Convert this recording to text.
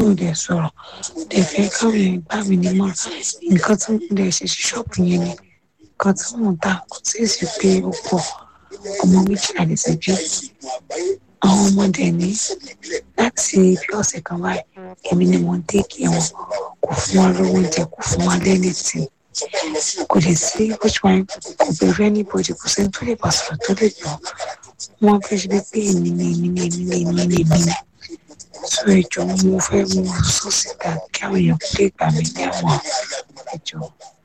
ò dẹ̀ sọ̀rọ̀ dẹ̀ fẹ́ káwọn èèyàn gbà mí nímọ̀ràn nǹkan tí mo dẹ̀ ṣe sí ṣọ́ọ̀bù yẹn ni nǹkan tí mò ń tà kò tí ì sí pé ó pọ̀ ọmọ méjì àdìsí bí àwọn ọmọdé ní láti bí ọ̀sẹ̀ kan báyìí èmi ni mo ń tẹ́kì wọn kò fún wa lówó oúnjẹ kò fún wa lẹ́ni tí kò lè sí which one kò bẹ̀rù anybody kò sẹ́ni tó lè bá sọ̀rọ̀ tó lè gbọ́ wọn fẹ́ ṣe pé èmi ni èmi ni èmi ni èmi ni èmi ni so ìjọ mo fẹ́ mú sọ́ọ̀sì ká kí àwọn èèyàn lè gbà mí ní àwọn ìjọ.